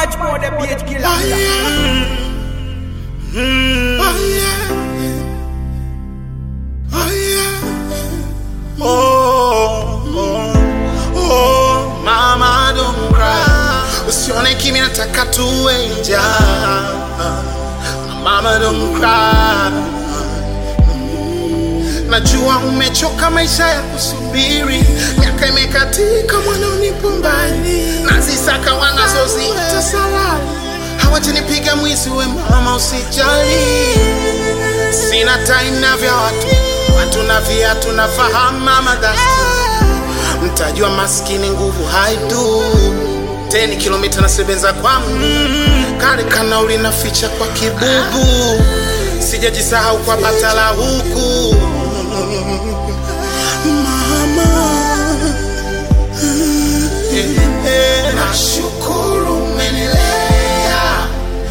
much more the beat killer. Oh yeah. Oh yeah. Oh yeah. Oh, oh, oh, mama don't cry. Usione kimya nataka tuwe njaa. Mama don't cry. Najua umechoka maisha ya kusubiri, miaka imekatika, mwana unipo mbali, nazisaka wanazoziita salari, hawajanipiga mwizi, we mama usijali, sina time na vya watu, watu na viatu nafahamu mama dasti, mtajua maskini nguvu haidu teni kilomita nasebenza kwa mguu, kale kanauli naficha kwa kibubu, sijajisahau kwa batala huku Nashukuru umenilea,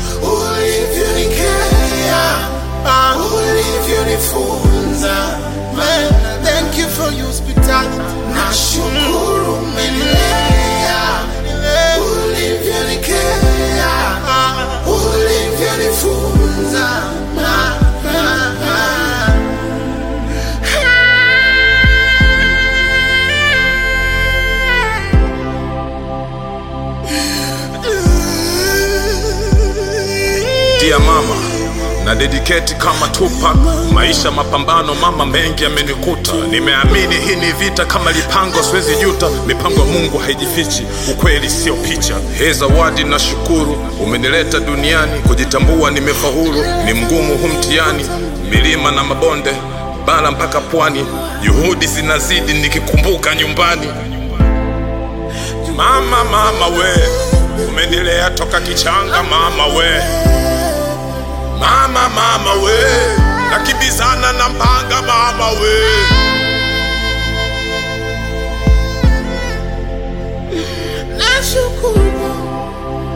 ulivyonikea, ah, ulivyonifunza. Man, Thank you for your hospitality. Nashukuru umenilea, ulivyonikea, ah, ulivyonifunza. Ah, ah, ah. Dear mama na dedicate kama Tupac, maisha mapambano mama, mengi yamenikuta. Nimeamini hii ni vita, kama lipango siwezi juta. Mipango ya Mungu haijifichi, ukweli sio picha. Hee zawadi na shukuru, umenileta duniani, kujitambua nimefaulu. Ni mgumu hu mtihani, milima na mabonde, bara mpaka pwani, juhudi zinazidi nikikumbuka nyumbani. Mama, mama we, umenilea toka kichanga mama we Mama mama we, nakimbizana na mpanga mama we. Nashukuru